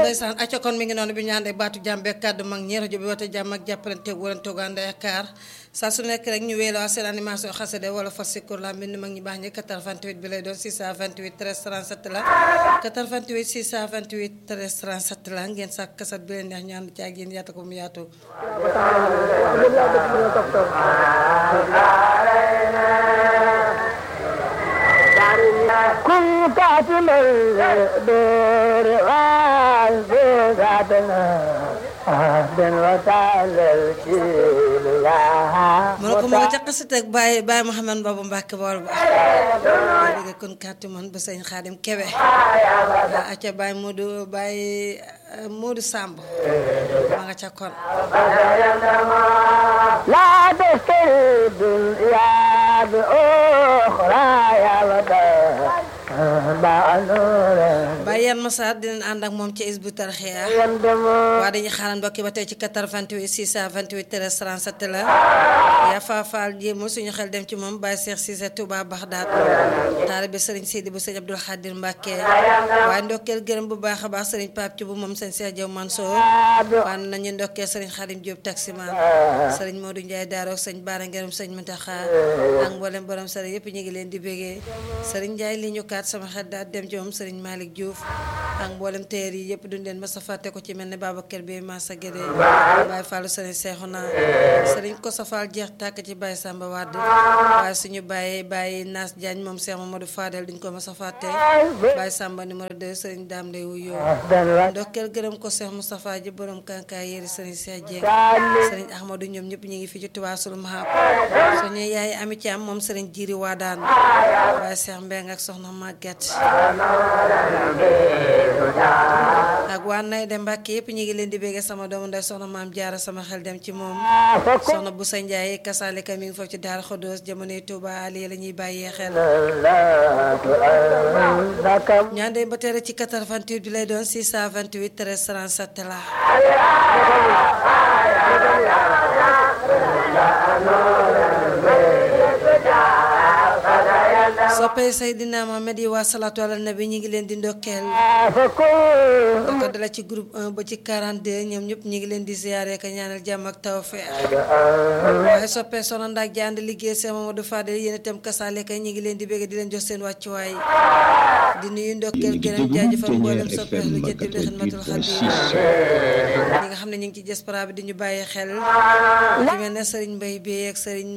ndeysaan acca kon mi ngi noonu bi ñu àndee baatu jàmm beeg kàddu mag ñi rajo bi woote jàmm ak jàppalante wërante ànd ak kaar saa su nekk rek ñu wéeloo seen animation xasade wala fas si kur la mbind mag ñi baax ñi 88 bi lay doon 628 13 37 la 88 628 13 37 la ngeen sàkk kasat bi leen neex ñu ànd ci ak yéen yaata ko mu yaatu كنت الدور وعزوزاتنا أهدن وتعالى الكيل mu ne ko ma nga ca xasit ak Baye Baye Mouhamed Baba Mbacke bool ba dégg kon kàttu man ba sëñ Xaadim Kebe waa acca Baye Modou Baye Modou Samb ma nga ca kon لا تشتري الدنيا بأخرى يا وداع نور Baye yan Massar dinañ ànd ak moom ci Hizbut Tarqiyyah يندم waa dañuy xaaral mbokki ba tey ci 88 628 13 37 la yaa faafaal jéem suñu xel dem ci moom Baye Cheikh Cissé Touba Baxdaat taalibe Serigne Sidi bu sëñ Abdoul Khadir Mbacke waaye ndokkeel gërëm bu baax a baax Serigne Pape ci bu moom sëñ Cheikh Diaw Mansour waan nañu ndokkeel Serigne Khadim Diop taximan Serigne Modou Ndiaye Daaro ak sëñ Baara Ngërëm sëñ Mountakha ak mboolem borom Serigne yëpp ñu ngi leen di bégee Serigne Ndiaye li ñu kaat sama xel daal dem ci moom Serigne Malick Diouf ak mboolem teer yi yëpp duñ leen mas a fàtte ko ci mel ne Babacar bi Massa Guédé Baye Fallou Serigne Cheikhouna Serigne Kosa Fall jeex tàkk ci Baye Samba Wade waaye suñu bàyyee Baye Nas Diagne moom Cheikh Mamadou Fadel duñ ko mas a fàtte Baye Samba numéro 2 Serigne Dame Lay wuyoo ndokkeel gërëm ko Cheikh Moustapha ji borom kankaay yéri Serigne Cheikh Dieng Serigne Ahmadou ñoom ñëpp ñu ngi fi ci Touba Sul Mahab suñu yaay Ami Thiam moom Serigne Jiri Wadaan Baye Cheikh Mbeng ak soxna Maguette ak waa nay de Mbàkke yëpp ñu ngi leen di béggee sama doomu ndey soxna maam jaara sama xel dem ci moom soxna bu sa njaay kasaalika mi ngi foofu ci Daara Xodoos jamonoy Touba Ali la ñuy bàyyee xel ñu àndee ba tere ci 88 bi lay doon 628 13 37 la soppee Seydina Mohamed yi waa salaatu ala nabi ñu ngi leen di ndokkeel da ko dala ci groupe 1 ba ci 42 ñoom ñëpp ñu ngi leen di ziyaare ka ñaanal jàmm ak tawfeex waaye soppee soxna ndaak ji ànd liggéey seen Mamadou Fadel yéen itam kasaale kay ñu ngi leen di bégg di leen jox seen wàccuwaay di nuyu ndokkeel gërëm jaajëfal mboolem soppee lu jënd bi xidmatul xadim ñi nga xam ne ñu ngi ci diaspora bi di ñu bàyyi xel ci mel ne Serigne Mbaye bi ak Serigne